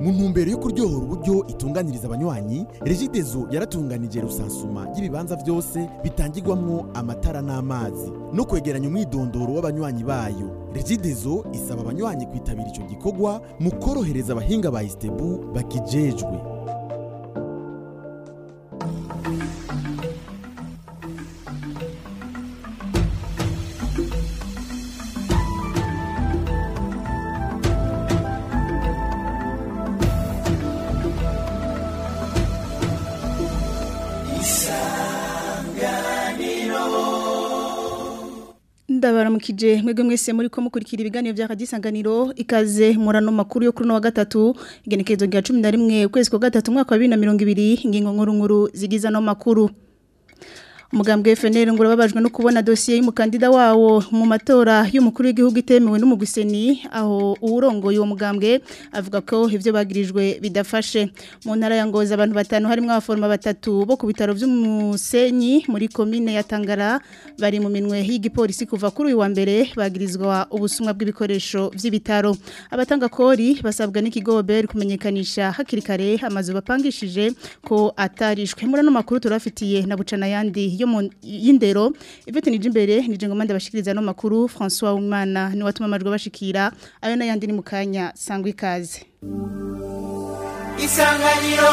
mu ntumbero yo kuryohora uburyo itunganiriza abanywanyi regidezo yaratunganije rusansuma y'ibibanza byose bitangirwamwo amatara n'amazi no kwegeranya umwidondoro w'abanywanyi bayo regidezo isaba abanywanyi kwitabira ico gikorwa mu korohereza abahinga ba istebu bakijejwe ndabaramukije mwebwe mwese muri ko mukurikira ibiganiro bya kadisanganiro ikaze murano makuru yo kuri no wa gatatu igenekerezo rya 11 ukwezi kwa gatatu mwaka wa 2020 ingingo nkuru nkuru zigiza no makuru umugambwe FNL ngo babajwe no kubona dossier y'umukandida wawo mu matora y'umukuru w'igihugu itemewe n'umuguseni aho uwurongoye uwo mugambwe avuga ko ivyo bagirijwe bidafashe mu ntara ya Ngoza abantu batanu harimo abaforma batatu bo ku bitaro by'umusenyi muri commune ya Tangara bari mu minwe y'igipolisi kuva kuri uyu wa mbere bagirizwa ubusumwa bw'ibikoresho vy'ibitaro abatanga kori basabwa n'ikigobe kumenyekanisha hakiri kare amazu bapangishije ko atarishwe muri no makuru turafitiye na bucana yandi yo mu y'indero Yvette Nijimbere nije ngoma ndabashikiriza no makuru François Umana ni watuma amajwi bashikira ayo nayandi ni mukanya sangwa ikaze Isanganiro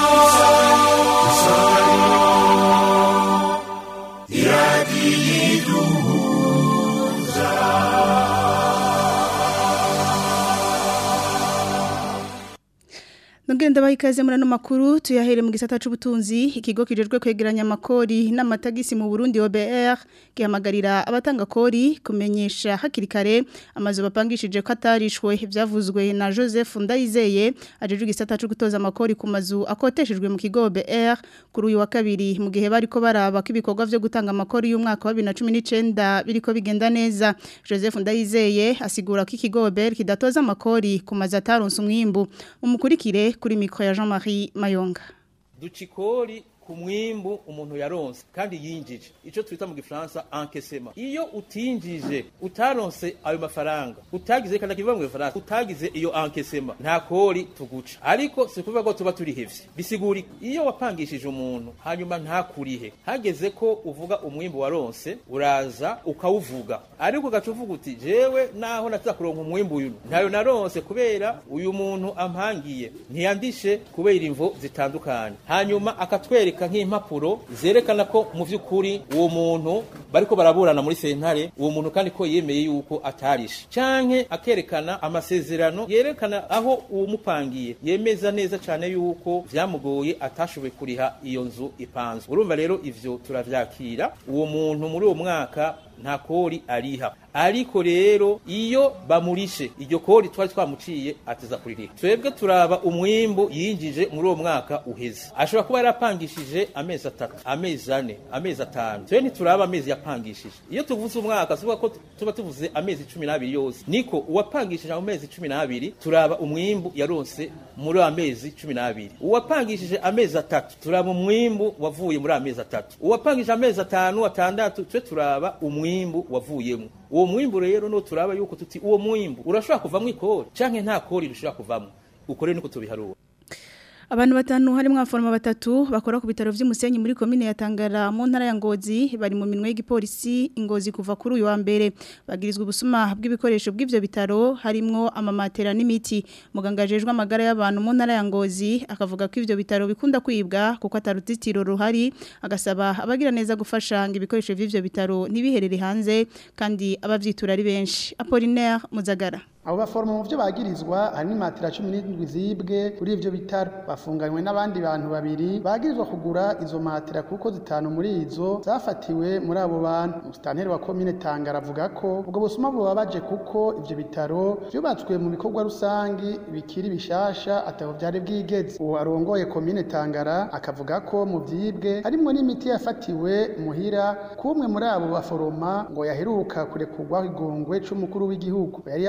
Nongere ndabaha ikaze muri ano makuru tuyahere mu gisata c'ubutunzi ikigo kijejwe kwegeranya amakori n'amatagisi mu Burundi OBR gihamagarira abatanga kori kumenyesha hakiri kare amazu bapangishije ko atarishwe byavuzwe na Joseph Ndayizeye ajeje igisata cyo gutoza amakori ku mazu akoteshejwe mu kigo OBR kuri uyu wa kabiri mu gihe bariko baraba ko ibikorwa byo gutanga amakori y'umwaka wa 2019 biriko bigenda neza Joseph Ndayizeye asigura ko ikigo OBR kidatoza amakori ku mazu ataronse umwimbu umukurikire kuri mikro ya Jean-Marie Mayonga ducikori ku mwimbu umuntu yaronse kandi yinjije ico twita mu gifaransa encaissement iyo utinjije utaronse ayo mafaranga utagize kandi kiva mu gifaransa utagize iyo encaissement nta kori tuguca ariko si kuvuga ko tuba turi hevye bisigura iyo wapangishije umuntu hanyuma nta kurihe hageze ko uvuga umwimbu waronse uraza ukawuvuga ariko ugaca uvuga uti jewe naho nataza kuronka umwimbu uyu ntayo naronse kubera uyu muntu ampangiye ntiyandishe kubera imvo zitandukanye hanyuma akatwereka akatwereka nk'impapuro zerekana ko mu vy'ukuri uwo muntu bariko baraburana muri sentare uwo muntu kandi ko yemeye yuko atarishe canke akerekana amasezerano yerekana aho uwumupangiye yemeza neza cane yuko vyamugoye atashoboye kuriha iyo nzu ipanzwe urumva rero ivyo turavyakira uwo muntu muri uwo mwaka nta kori ariha ariko rero iyo bamurishe iryo kori twari twamuciye ateza kuririha twebwe turaba umwimbu yinjije muri uwo mwaka uheze ashobora kuba yarapangishije amezi atatu amezi ane amezi atanu twe ntituraba amezi yapangishije iyo tuvuze umwaka tuvuga ko tuba tuvuze amezi cumi n'abiri yose niko uwapangishije mu mezi cumi n'abiri turaba umwimbu yaronse muri amezi cumi n'abiri uwapangishije amezi atatu turaba umwimbu wavuye muri amezi atatu uwapangishije amezi atanu atandatu twe turaba umwimbu wavuyemo uwo mwimbu rero no turaba yuko tuti uwo mwimbu urashobora kuvamwo ikori canke nta kori rushobora kuvamwo uko rero niko tubiharura Abantu batanu harimo abaforma batatu bakora ku bitaro vy'umusenyi muri commune ya Tangara mu ntara ya Ngozi bari mu minwe y'igipolisi ingozi kuva kuri uyu wa mbere bagirizwa ubusuma bw'ibikoresho bw'ivyo bitaro harimo amamatera n'imiti muganga jejwe amagara y'abantu mu ntara ya Ngozi akavuga ko ivyo bitaro bikunda kwibwa kuko atarutitiro ruhari agasaba abagira neza gufasha ngo ibikoresho vy'ivyo bitaro ntibiherere hanze kandi abavyitura ari benshi Apollinaire Muzagara abo baforoma mu byo bagirizwa hari n'imatera cumi n'indwi zibwe kuri ivyo bitaro bafunganywe n'abandi bantu babiri bagirizwa kugura izo matera kuko zitanu muri izo zafatiwe muri abo bantu musitanteri wa komine tangara avuga ko ubwo busuma bubabaje kuko ivyo bitaro vyubatswe mu bikorwa rusangi bikiri bishasha ataho vyari bwigeze uwo arongoye komine tangara akavuga ko mu vyibwe harimwo n'imiti yafatiwe muhira kumwe muri abo baforoma ngo yaheruka kurekurwaho igongwe c'umukuru w'igihugu yari yafunzwe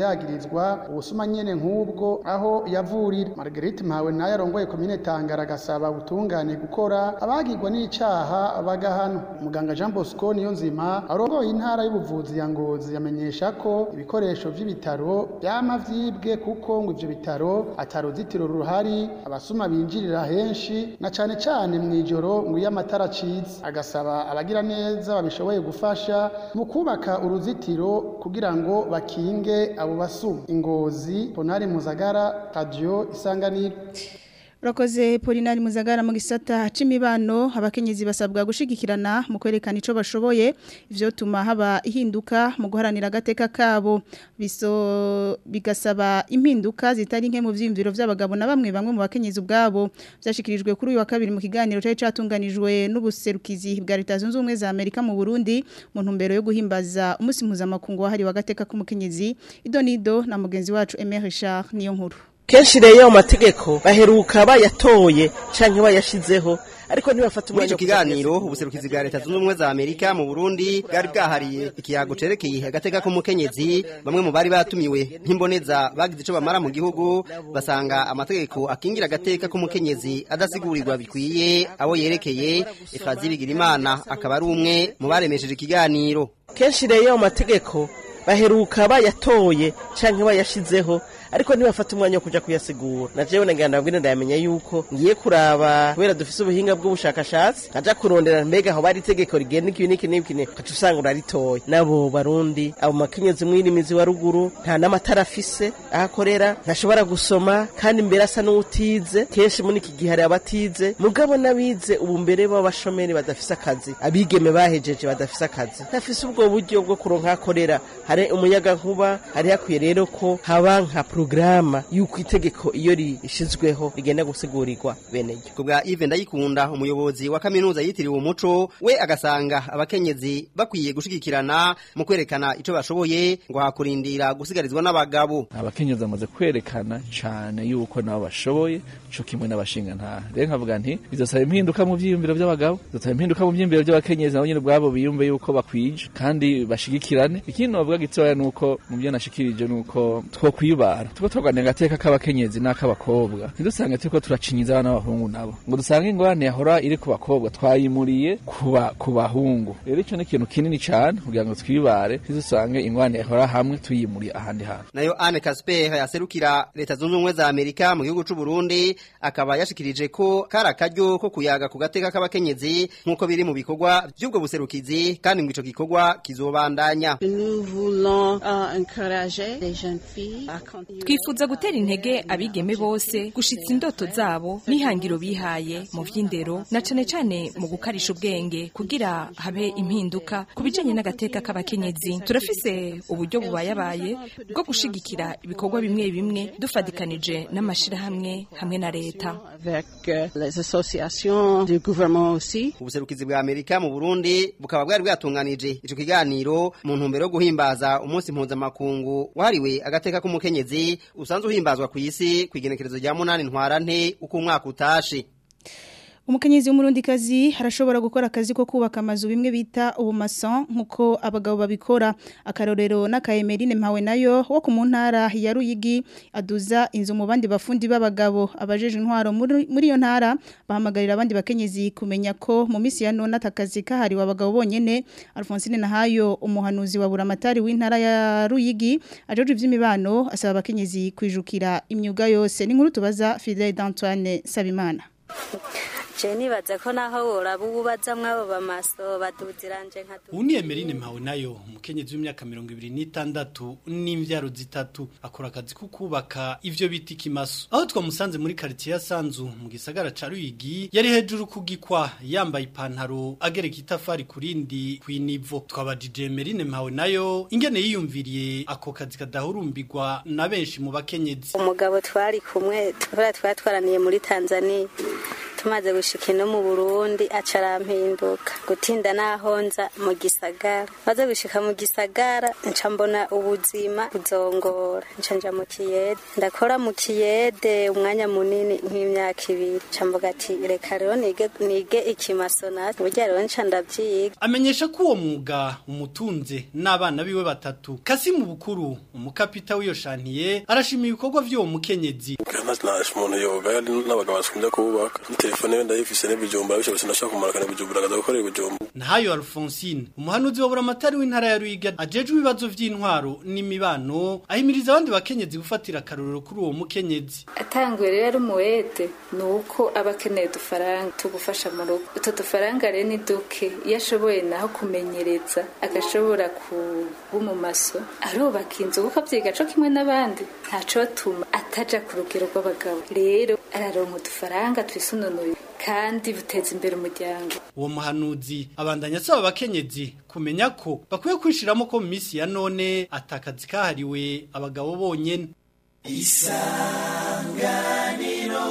yagirizwa ubusuma nyene nk'ubwo aho yavurira Marguerite Mpawe nayo arongoye komine Tangara agasaba ubutungane gukora abagirwa n'icaha bagahana muganga Jean Bosco niyo nzima arongoye intara y'ubuvuzi ya Ngozi yamenyesha ko ibikoresho vy'ibitaro byama vyibwe kuko ngo ivyo bitaro ataruzitiro ruhari abasuma binjirira henshi na cane cane mw'ijoro ngo iyo amatara acitse agasaba abagira neza babishoboye gufasha mu kubaka uruzitiro kugira ngo bakinge abo basuma ingozi Ponari Muzagara Radio Isanganiro Urakoze Polinari Muzagara mu gisata c'imibano abakenyezi basabwa gushigikirana mu kwerekana ico bashoboye ivyo tuma haba ihinduka mu guharanira agateka kabo biso bigasaba impinduka zitari nke mu vyimviro vy'abagabo na bamwe bamwe mu bakenyezi ubwabo vyashikirijwe kuri uyu wa kabiri mu kiganiro cari catunganijwe n'ubuserukizi bwa Leta Zunze Ubumwe za Amerika mu Burundi mu ntumbero yo guhimbaza umunsi mpuzamakungu wahariwe agateka k'umukenyezi idonido na mugenzi wacu Aimé Richard niyo nkuru kenshi rero mu mategeko baheruka bayatoye canke bayashizeho ariko ntibafata muri umwanya ico kiganiro ubuserukizi bwa leta zunze ubumwe za amerika mu burundi bwari bwahariye ikiyago cerekeye agateka k'umukenyezi bamwe mu bari batumiwe nk'imboneza bagize ico bamara mu gihugu basanga amategeko akingira agateka k'umukenyezi adasigurirwa bikwiye abo yerekeye efrazi bigirimana akaba ari umwe mu baremesheje ikiganiro kenshi rero mu mategeko baheruka bayatoye canke bayashizeho ariko ntibafata umwanya wo kuja kuyasigura na jewe nagira ndabwire ndayamenya yuko ngiye kuraba kubera dufise ubuhinga bw'ubushakashatsi nkaja kurondera mbega aho bari itegeko rigenda iki n'iki n'iki kaca usanga uraritoye nabo barundi abo makenyezi mwirimizi wa ruguru nta n'amatara afise aho akorera ntashobora gusoma kandi mbere asa n'uwutize kenshi muri iki gihe hari abatize mugabo n'abize ubu mbere b'abashomeri badafise akazi abigeme bahejeje badafise akazi ntafise ubwo buryo bwo kuronka aho akorera hari umuyaga nkuba hari hakwiye rero ko haba nka porogaramu y'uko itegeko iyo rishyizweho rigenda gusigurigwa bene ryo ku bwa Yves Ndayikunda umuyobozi wa kaminuza yitiriwe umuco we agasanga abakenyezi bakwiye gushigikirana mu kwerekana ico bashoboye ngo hakurindira gusigarizwa n'abagabo abakenyezi bamaze kwerekana cyane yuko nabo bashoboye cyo kimwe n'abashinga nta rero nkavuga nti bizosaba impinduka mu vyiyumviro by'abagabo bizosaba impinduka mu vyiyumviro by'abakenyezi nabo nyine ubwabo biyumve yuko bakwije kandi bashigikirane ikindi novuga gitoya nuko mu byo nashikirije nuko two kwibara tuko twaganira agateka k'abakenyezi n'ak'abakobwa ntidusange turiko turacinyiza abana b'abahungu nabo ngo dusange ingorane yahora iri ku bakobwa twayimuriye kuba ku bahungu rero ico ni ikintu kinini cane kugira ngo twibare ntidusange ingorane yahora hamwe tuyimuriye ahandi hantu nayo Anne Casper yaserukira leta zunze ubumwe za Amerika mu gihugu c'u Burundi akaba yashikirije ko kari akaryo ko kuyaga ku gateka k'abakenyezi nk'uko biri mu bikorwa by'ubwo buserukizi kandi ngo ico gikorwa kizobandanya Nous voulons euh, encourager les jeunes filles à continuer. twifuza gutera intege abigeme bose gushitsa indoto zabo n'ihangiro bihaye mu vy'indero na cane cane mu gukarisha ubwenge kugira habe impinduka ku bijanye n'agateka k'abakenyezi turafise uburyo bubayabaye bwo gushigikira ibikorwa bimwe bimwe dufadikanije n'amashirahamwe hamwe na leta avec euh, les associations du gouvernement aussi. ubuserukizi bwa Amerika mu Burundi bukaba bwari bwatunganije ico kiganiro mu ntumbero yo guhimbaza umunsi mpuzamakungu wahariwe agateka k'umukenyezi usanzwe uhimbazwa ku isi ku igenekerezo rya munani ntwarante uko umwaka utashe Umukenyezi w'umurundikazi arashobora gukora akazi ko kubaka amazu bimwe bita ubumason nkuko abagabo babikora akarorero n'akayemerine mpawe nayo wo ku ntara ya Ruyigi aduza inzu mu bandi bafundi b'abagabo abajeje intwaro muri muri iyo ntara bahamagarira abandi bakenyezi kumenya ko mu misi ya none atakazi kahariwe abagabo bonyene Alphonsine Nahayo umuhanuzi wa buramatari w'intara ya Ruyigi ajeje ivy'imibano asaba abakenyezi kwijukira imyuga yose ni nkuru tubaza Fidel d'Antoine Sabimana je nibaza ko naho woraba ububaza mwabo bamaso baduziranje nka Uni Emeline mpawe nayo umukenyezi w'imyaka 26 n'imvyaro zitatu akora akazi ko kubaka ivyo bita ikimaso aho twamusanze muri quartier ya Sanzu mu gisagara ca Ruyigi yari hejuru kugikwa yambaye ipantaro agereka itafari kurindi kwinivo twabajije Emeline mpawe nayo ingene yiyumviriye ako kazi kadahurumbirwa na benshi mu bakenyezi umugabo twari kumwe twara twatwaraniye muri Tanzania tumaze gushika ino mu burundi aca arampinduka gutinda naho nza mu gisagara maze gushika mu gisagara nca mbona ubuzima buzongora nca nja mu kiyede ndakora mu kiyede umwanya munini nk'imyaka ibiri nca mvuga ati reka rero nige, nige ikimasonati burya rero nca ndavyiga amenyesha ko uwo mwuga umutunze n'abana biwe batatu kasimu bukuru umukapita w'iyo shantiye arashima ibikorwa vy'uwo mukenyezi nashe umuntu yoga yari n'abagabo basumvya kubaka telefone yo ndayifise n'ibijumba bisho sinashaka kumarakana ibijumba akaza gukorera ibijumba Nahayo Alphonsine umuhanuzi wa buramatari w'intara ya Ruiga ajejwe ibibazo vy'intwaro n'imibano ahimiriza abandi bakenyezi gufatira akarorero kuri uwo mukenyezi atanguye rero umuwete ni uko aba akeneye udufaranga tugufasha mu rugo utwo dufaranga rero ni duke iyo ashoboye naho kumenyereza agashobora kuba mu maso arubaka inzu kuko abyiga co kimwe n'abandi ntaco batuma ataja ku rugero rw'abagabo rero araronka udufaranga twisununuye kandi buteza imbere umuryango uwo muhanuzi abandanya asaba abakenyezi kumenya ko bakwiye kwishiramo ko mu minsi ya none atakazi kahariwe abagabo bonyene isanganiro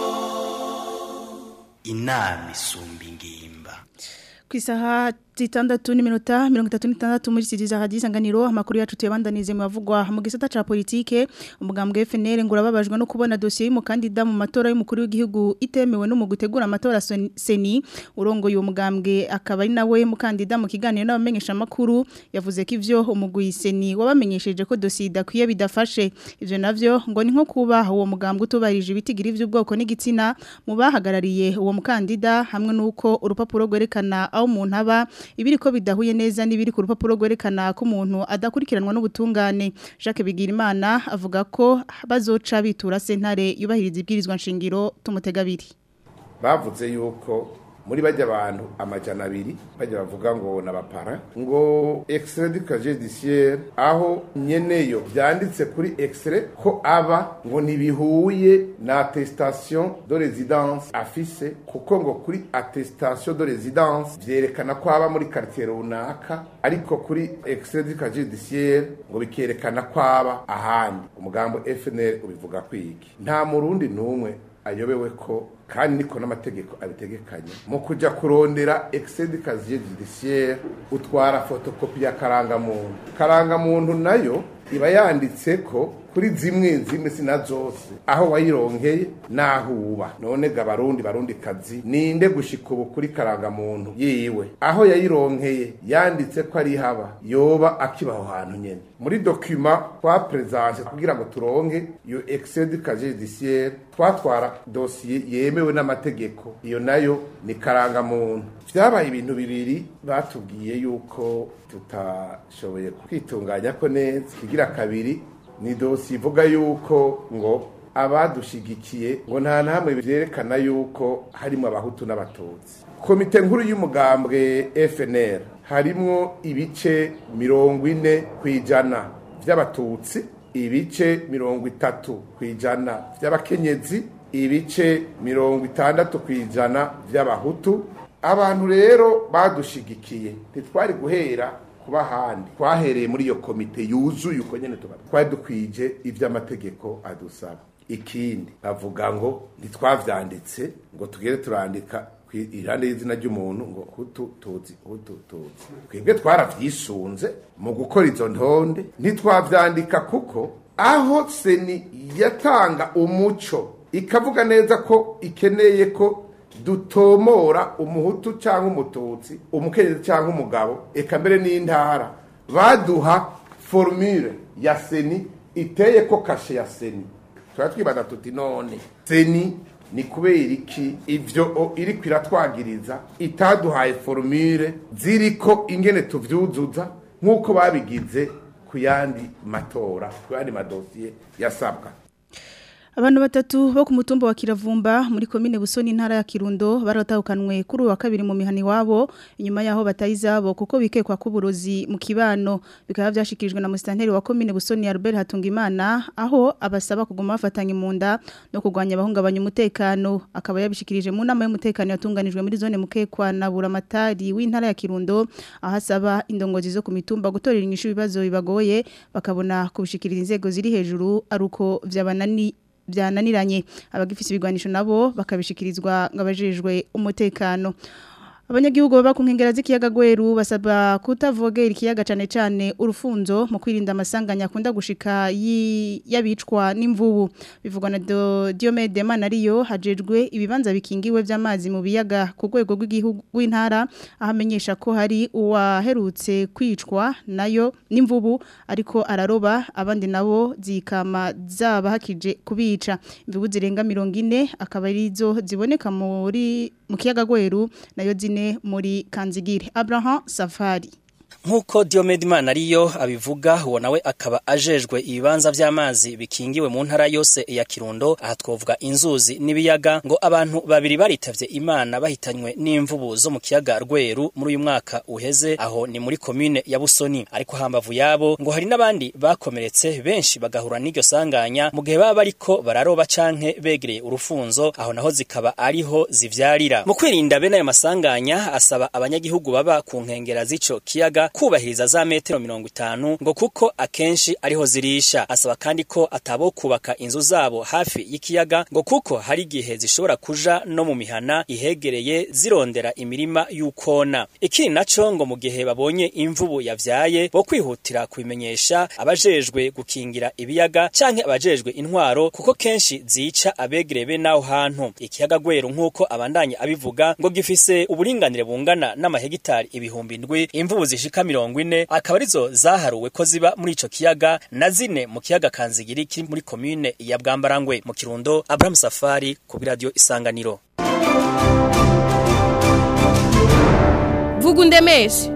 inama isumba ingimba ku isaha zitandatu n'iminota mirongo itatu n'itandatu muri sitidiyo za isanganiro amakuru yacu tuyabandanize mu bavugwa mu gisata cya politike umugambwe FNL ngo urababajwe no kubona dosiye y'umukandida mu matora y'umukuru w'igihugu itemewe no mu gutegura amatora seni urongoye uwo mugambwe akaba ari nawe mukandida mu kiganiro n'abamenyeshamakuru yavuze ko ivyo umugwi seni wabamenyesheje ko dosiye idakwiye bidafashe ivyo navyo ngo ni nko kuba uwo mugambwe utubarije ibitigiri vy'ubwoko n'igitsina mu bahagarariye uwo mukandida hamwe n'uko urupapuro rwerekana aho umuntu aba ibiri ko bidahuye neza n'ibiri ku rupapuro rwerekana ko umuntu adakurikiranwa n'ubutungane Jacques Bigirimana avuga ko bazoca bitura sentare yubahiriza ibwirizwa nshingiro tumutega abiri bavuze yuko muri bajya abantu amajana abiri bajya bavuga ngo n'abapara ngo extrait du casier judiciaire aho nyeneyo byanditse kuri extrait ko aba ngo ntibihuye na attestation de résidence afise kuko ngo kuri attestation de résidence byerekana ko aba muri quartier runaka ariko kuri extrait du casier judiciaire ngo bikerekana ko aba ahandi umugambo FNL ubivuga kwiki nta murundi numwe ayobewe ko kandi niko n'amategeko abitegekanye mu kujya kurondera excès de casier judiciaire utwara fotokopi ya karangamuntu karangamuntu nayo iba yanditse ko kuri zimwe zimwe sina zose aho wayironkeye naho uba none ga barundi barundi kazi ninde gushika ubu kuri karangamuntu yiwe aho yayironkeye yanditse ko ari haba yoba akibaho hantu nyene muri document twa presence kugira ngo turonke iyo excès de casier judiciaire twatwara dossier yemewe n'amategeko iyo nayo ni karangamuntu vyabaye ibintu bibiri batubwiye yuko tutashoboye kwitunganya ko neza kigira kabiri ni dosi ivuga yuko ngo abadushigikiye ngo nta namwe byerekana yuko harimo abahutu n'abatutsi komite nkuru y'umugambwe FNL harimo ibice mirongo ine ku ijana by'abatutsi ibice mirongo itatu ku ijana by'abakenyezi ibice mirongo itandatu ku ijana by'abahutu abantu rero badushigikiye ntitwari guhera kuba handi twahereye muri iyo komite yuzuye uko nyene tuba twari dukwije ivy'amategeko adusaba ikindi bavuga ngo ntitwavyanditse ngo tugere turandika irande y'izina ry'umuntu ngo hutu tuzi hutu tuzi twebwe twaravyisunze mu gukora izo ntonde ntitwavyandika kuko aho seni yatanga umuco ikavuga neza ko ikeneye ko dutomora umuhutu cyangwa umututsi umukenyezi cyangwa umugabo eka mbere n'intara baduha formule ya seni iteye ko kashe ya seni tuba twibaza tuti none seni ni kubera iki ivyo iri kwiratwagiriza itaduhaye formule ziriko ingene tuvyuzuza nk'uko babigize ku yandi matora ku yandi madosiye yasabwa Abantu batatu bo ku mutumba wa Kiravumba muri komine Busoni ntara ya Kirundo baratahukanwe kuri wa kabiri mu mihani wabo inyuma yaho batayizabo kuko bikekwa kuburozi mu kibano bikaba byashikirijwe na mustanteri wa komine Busoni Albert Hatungimana aho abasaba kuguma bafatanye mu nda no kugwanya abahungabanya umutekano akaba yabishikirije mu nama y'umutekano yatunganijwe muri zone mukekwa na buramatari w'intara ya Kirundo ahasaba indongozi zo ku mitumba gutorera inyishu ibibazo bibagoye bakabona kubishikiriza inzego ziri hejuru aruko vyabanani byananiranye abagifise ibigwanisho nabo bakabishikirizwa ngabajejwe umutekano Abanyagihugu baba ku nkengera z'ikiyaga Gweru basaba kutavogera ikiyaga cane cane urufunzo mu kwirinda amasanganya akunda gushika yabicwa n'imvubu bivugwa na Diomede Manariyo hajejwe ibibanza bikingiwe vy'amazi mu biyaga ku rwego rw'igihugu w'intara ahamenyesha ko hari uwaherutse kwicwa nayo n'imvubu ariko araroba abandi nabo zikama zaba hakije kubica imvubu zirenga 40 akaba arizo ziboneka muri mu kiyaga Gweru nayo zine muri Kanzigire Abraham Safari Nkuko Diomed Manariyo abivuga uwo nawe akaba ajejwe ibibanza vy'amazi bikingiwe mu ntara yose ya Kirundo aha twovuga inzuzi n'ibiyaga ngo abantu babiri baritavye Imana bahitanywe n'imvubu zo mu kiyaga Rweru muri uyu mwaka uheze aho ni muri commune ya Busoni ariko hambavu yabo ngo hari n'abandi bakomeretse benshi bagahura n'iryo sanganya mu gihe baba bariko bararoba canke begereye urufunzo aho naho zikaba ariho zivyarira mu kwirinda bene ayo masanganya asaba abanyagihugu baba ku nkengera z'ico kiyaga kubahiriza za metero mirongo itanu ngo kuko akenshi ariho zirisha asaba kandi ko atabo kubaka inzu zabo hafi y'ikiyaga ngo kuko hari igihe zishobora kuja no mu mihana ihegereye zirondera imirima y'ukona ikindi naco ngo mu gihe babonye imvubu yavyaye bo kwihutira kubimenyesha abajejwe gukingira ibiyaga canke abajejwe intwaro kuko kenshi zica abegereye be naho hantu ikiyaga gweru nk'uko abandanye abivuga ngo gifise uburinganire bungana n'amahegitari ibihumbi ndwi imvubu zishika mirongo ine akaba arizo zaharuwe ko ziba muri ico kiyaga na zine mu kiyaga kanzigiri kiri muri komine ya bwambarangwe mu kirundo abraham safari ku radio isanganiro vuga undemeshe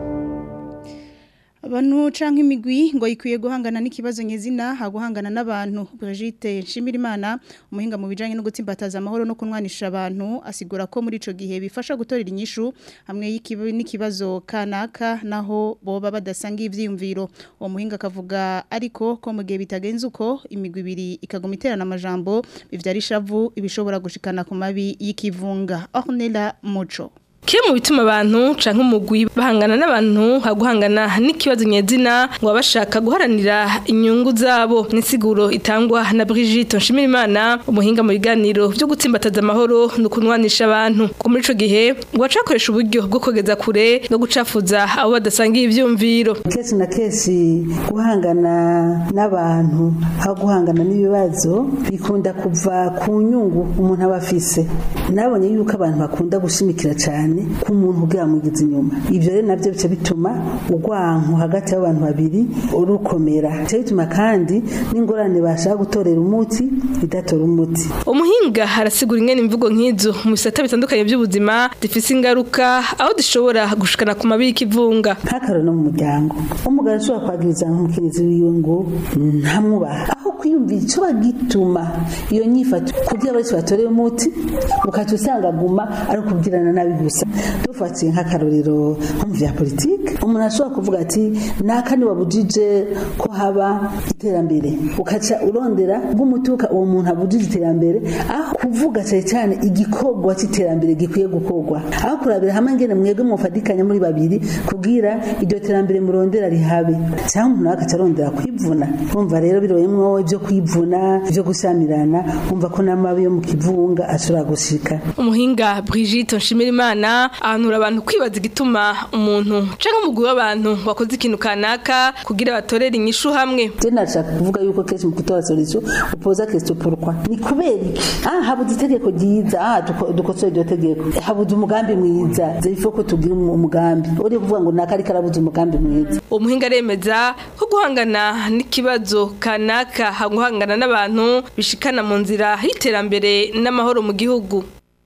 Abantu canke imigwi ngo ikwiye guhangana n'ikibazo nyezina ha guhangana n'abantu Brigitte Nshimirimana umuhinga mu bijanye no gutsimbataza amahoro no kunwanisha abantu asigura ko muri ico gihe bifasha gutorera inyishu hamwe n'ikibazo kanaka naho boba badasanga ivyiyumviro uwo muhinga akavuga ariko ko mu gihe bitagenze uko imigwi ibiri ikagoma iterana amajambo bivyara ishavu ibishobora gushikana ku mabi y'ikivunga Ornella Muco Kile mu bituma abantu canke umugwi bahangana n'abantu haguhangana n'ikibazo nyezina ngo bashaka guharanira inyungu zabo nisiguro itangwa na Brigitte Nshimirimana umuhinga mu biganiro byo gutsimbataza amahoro no kunwanisha abantu ko muri ico gihe ngo bacakoresha uburyo bwo kogeza kure no gucafuza abo badasangiye ivyumviro kesi na kesi guhangana n'abantu aho guhangana n'ibibazo bikunda kuva ku nyungu umuntu aba afise nabonye yuko abantu bakunda gushimikira cyane ku muntu bwamugize inyuma ibyo rero nabyo bica bituma urwanko hagati y'abantu babiri rukomera bica bituma kandi n'ingorane bashaka gutorera umuti idatora umuti umuhinga harasigura ingene imvugo nk'izo mu bisata bitandukanye by'ubuzima zifise ingaruka aho zishobora gushikana ku mabi y'ikivunga nk'akaro no mu muryango umugabo ashobora kwagiriza nk'umukenyezi wiwe ngo ntamwubaha aho kwiyumvira icyo bagituma iyo nyifato kugira bose batoreye umuti ukaca usanga aguma ari ukubwirana nabi gusa dufatiye nk'akarorero nko mu vya politike umuntu ashobora kuvuga ati naka wabujije ko haba iterambere ukaca urondera bw'umutuka uwo muntu abujije iterambere aho kuvuga cyane cyane igikorwa cy'iterambere gikwiye gukorwa aho kurabira hamwe ngene mwebwe mufadikanya muri babiri kugira iryo terambere murondera rihabe cyangwa umuntu akaca arondera kwivuna urumva rero biroyemwo ibyo kwivuna ibyo gusamirana umva ko n'amabi yo mu kivunga ashobora gushika umuhinga Brigitte Nshimirimana ahanura abantu kwibaza igituma umuntu canke umugwi w'abantu wakoze ikintu kanaka kugira batorere inyishu hamwe je nashaka kuvuga yuko kenshi mu kutora solution upoza question pourquoi ni kubera iki ah habuze itegeko ryiza ah dukosore iryo tegeko habuze umugambi mwiza zerifo ko tugira umugambi uri kuvuga ngo nakari karabuze umugambi mwiza umuhinga aremeza ko guhangana n'ikibazo kanaka guhangana n'abantu bishikana mu nzira y'iterambere n'amahoro mu gihugu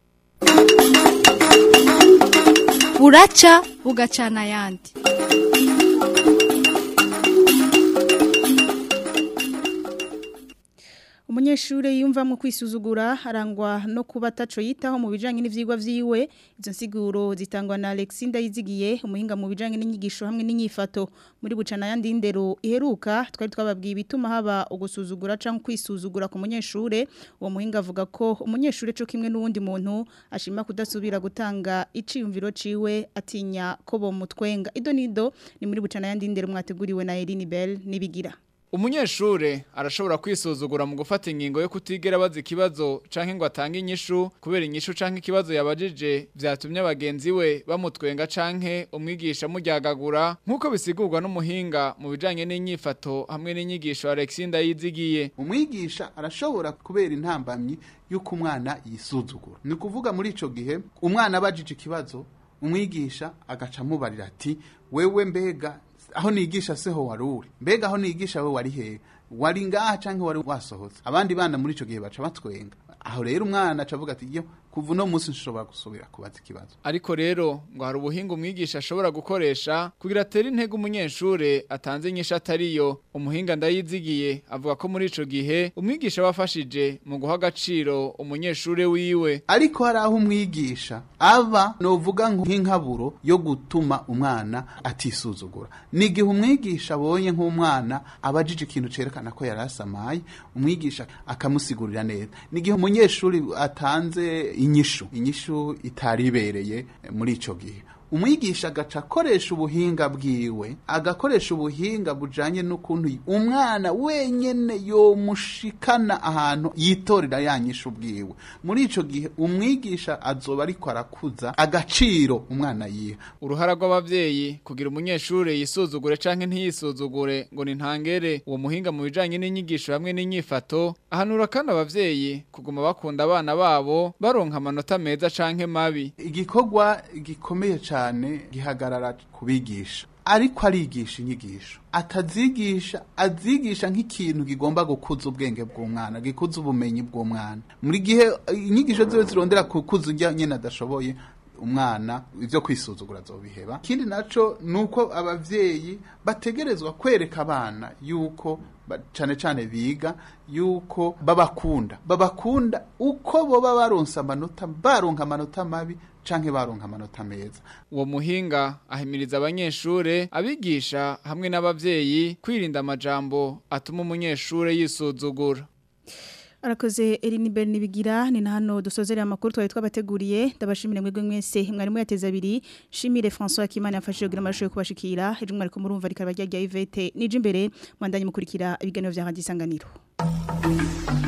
buraca bugacana ayandi umunyeshuri yumvamo kwisuzugura arangwa no kuba ataco yitaho mu bijanye n'ivyigwa vyiwe izo nsiguro zitangwa na Alexinda yizigiye umuhinga mu bijanye n'inyigisho hamwe n'inyifato muri bucana yandi ndero iheruka twari twababwiye bituma haba ugusuzugura canke kwisuzugura ku munyeshure uwo muhinga avuga ko umunyeshure co kimwe n'uwundi muntu ashima kudasubira gutanga iciyumviro ciwe atinya ko bomutwenga ido nido ni muri bucana yandi ndero mwateguriwe na Eline Bell nibigira umunyeshure arashobora kwisuzugura mu gufata ingingo yo kutigera baza ikibazo canke ngo atange inyishu kubera inyishu canke ikibazo yabajije vyatumye abagenzi we bamutwenga canke umwigisha muryagagura nk'uko bisigurwa n'umuhinga mu bijanye n'inyifato hamwe n'inyigisho Alexinda yizigiye umwigisha arashobora kubera intambamyi yuko umwana yisuzugura ni kuvuga muri ico gihe umwana abajije ikibazo umwigisha agaca amubarira ati wewe mbega aho nigisha seho wari uri mbega aho nigisha we wari hehe wari ngaha canke wari wasohotse abandi bana muri ico gihe baca batwenga aho rero umwana aca avuga ati yo kuva uno munsi nshobora gusubira kubaza ikibazo ariko rero ngo hari ubuhinga umwigisha ashobora gukoresha kugira atere intege umunyeshure atanze inyishu atariyo umuhinga ndayizigiye avuga ko muri ico gihe umwigisha wafashije mu guha agaciro umunyeshure wiwe ariko hari aho umwigisha aba novuga nk'inkaburo yo gutuma umwana atisuzugura ni igihe umwigisha abonye nk'umwana abajije ikintu cerekana ko yari asamaye umwigisha akamusigurira neza ni igihe umunyeshuri atanze inyishu inyishu itari ibereye muri ico gihe umwigisha agaca akoresha ubuhinga bwiwe agakoresha ubuhinga bujanye n'ukuntu umwana wenyene yomushikana ahantu yitorera yanyisha ubwiwe muri ico gihe umwigisha azoba ariko arakuza agaciro umwana yiha uruhara rw'abavyeyi kugira umunyeshure yisuzugure canke ntiyisuzugure ngo ni ntangere uwo muhinga mu bijanye n'inyigisho hamwe n'inyifato ahanura kandi abavyeyi kuguma bakunda abana babo baronka amanota meza canke mabi igikorwa gikomeye cyane gihagarara kubigisha ariko arigisha inyigisho atazigisha azigisha nk'ikintu kigomba gukuza ubwenge bw'umwana gikuza ubumenyi bw'umwana muri gihe inyigisho ziwe zirondera kukuza ujya nyine adashoboye umwana ibyo kwisuzugura zobiheba ikindi naco nuko abavyeyi bategerezwa kwereka abana yuko cyane cyane biga yuko babakunda babakunda uko boba baronsa amanota baronka amanota mabi canke baronka amanota meza uwo muhinga ahimiriza abanyeshure abigisha hamwe n'abavyeyi kwirinda amajambo atuma umunyeshure yisuzugura Arakoze Eline Bernibigira ni na hano dusozerera amakuru twari twabateguriye ndabashimire mwebwe mwese mwarimu yateza abiri shimire François Kimana yafashije kugira amashoye kubashikira ejo mwari ko murumva rikaba rya Yvette nije imbere mwandanye mukurikira ibiganiro vya Radio Isanganiro